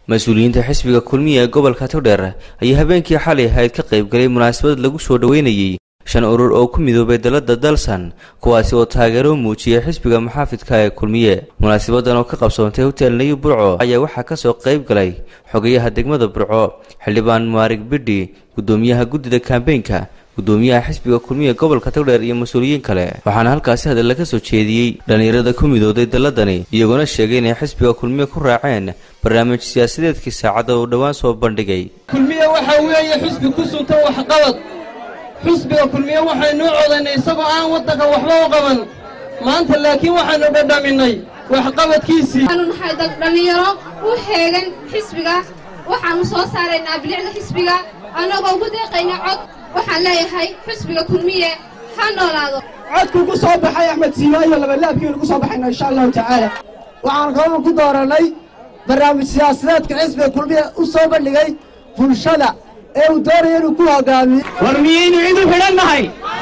mas-uuliyiinta xisbiga kulmiya ee gobolka togdheer ayaa habeenkii xalay ahayd ka qaybgalay munaasabad lagu soo dhoweynayey shan urur oo ku midoobay dalada dalsan kuwaasi oo taageero muujiyay xisbiga muxaafidka ee kulmiye munaasabadan oo ka qabsoontay hotel nayu burco ayaa waxaa kasoo qayb galay xogayaha degmada burco xildhibaan maarig bidhi gudoomiyaha guddida kambeynka gudoomiyaha xisbiga kulmiya gobolka togdheer iyo mas-uuliyiin kale waxaana halkaasi hadalla ka soo jeediyey dhallinyarada ku midooday dalladani iyagoona sheegay inay xisbiga kulmiye ku raaceen barnaamij siyaasadeedkii saacadda uu dhowaan soo bandhigay kulmiye waxaa weeye xisbi ku sunta waxqabad xisbiga kulmiye waxaynuu codaynay isagoo aan waddanka waxba u qaban maanta laakiin waxaannu dhadhaminay waxqabadkiisii waxaanu nahay dhallinyaro u heegan xisbiga waxaannu soo saaraynaa bilicda xisbiga annagoo ugu deeqayna cod waxaan leeyahay xisbiga kulmiye ha noolaado codkuu ku soo baxay axmed siimaayo labalaabkiinu ku soo baxayna insha allahu tacaala waxaan kaloo ku doorannay barnaamij siyaasadeedka xisbiga kulmiye u soo bandhigay bulshada ee uu doonaya inuu ku hogaamiyo war miyaynu cid u xidhan nahay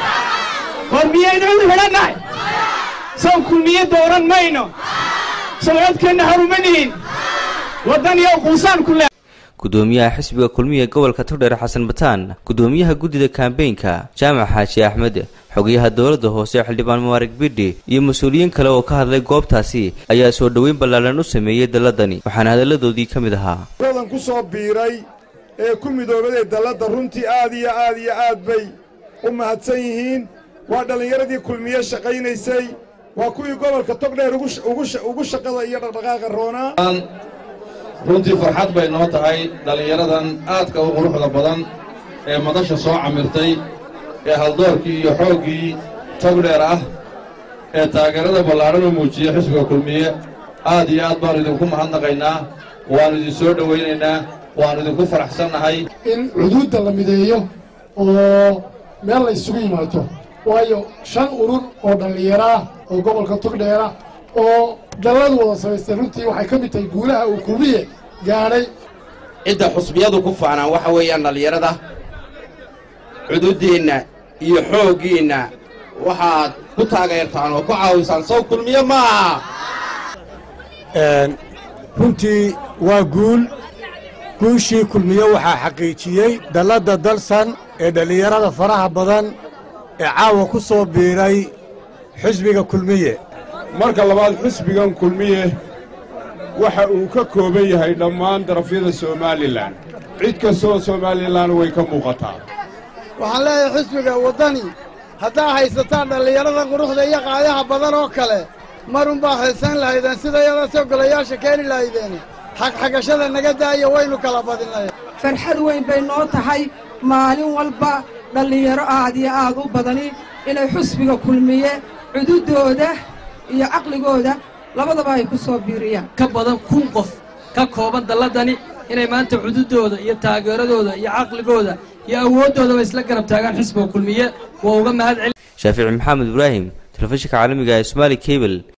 war miyaynu cid u xidhan nahay sow kulmiye dooran mayno sow codkeenna haruma nihin waddan iyo quusaan ku le gudoomiyaha xisbiga kulmiya gobolka togdheer xasan bataan gudoomiyaha guddida kambeynka jaamac xaaji axmed xogayaha dowladda hoose xildhibaan maarig bidhi iyo mas-uuliyiin kale oo ka hadlay goobtaasi ayaa soo dhoweyn ballaaran u sameeyey dalladani waxaana hadalladoodii ka mid ahaa radan ku soo biiray ee ku midoobaday dalladda runtii aad iyo aad iyo aad bay u mahadsan yihiin waa dhallinyaradii kulmiye shaqaynaysay waa kuwii gobolka togdheer ugu shaqada iyo dhaqdhaqaaqa roonaa runtii farxad bay noo tahay dhallinyaradan aadka u quruxda badan ee madasha soo camirtay ee haldoorkii iyo xooggii togdheer ah ee taageerada ballaadhan u muujiya xisbiga kulmiye aad iyo aad baannu idinku mahadnaqaynaa waannu idin soo dhowaynaynaa waannu idinku faraxsannahay in cuduudda la mideeyo oo meel la isugu yimaado waayo shan urur oo dhallinyaro ah oo gobolka togdheera oo dalladu wada samaystay runtii waxay ka mid tahay guulaha uu kulmiye gaadhay cidda xusbiyadu ku faanaan waxa weeyaan dhallinyarada cududdeenna iyo xooggiinna waxaad ku taageertaan oo ku caawisaan sow kulmiye ma aha runtii waa guul guushii kulmiye waxaa xaqiijiyey dalladda dalsan ee dhallinyarada faraha badan ee caawa ku soo biiray xisbiga kulmiye marka labaad xisbigan kulmiye waxa uu ka kooban yahay dhammaan darafyada somalilan cid kastoo somalilan way ka muuqataa waxaan leeyahay xisbiga waddani haddaa haysataan dhallinyarada quruxda iyo qaayaha badan oo kale marunbaa haysan lahaydeen sidayadaasoo golayaasha keeni lahaydeen xagxagashada naga daaya waynu kala badinay farxad weyn bay noo tahay maalin walba dhallinyaro aad iyo aad u badani inay xusbiga kulmiye cududooda iyo caqligooda labadaba ay ku soo biiriyaan ka badan kun qof ka kooban dalladani inay maanta cududooda iyo taageeradooda iyo caqligooda iyo awooddoodaba isla garab taagaan xisbiga kulmiye waa uga mahad celi shaafici maxamed ibraahim telefishinka caalamiga ee somaali kabel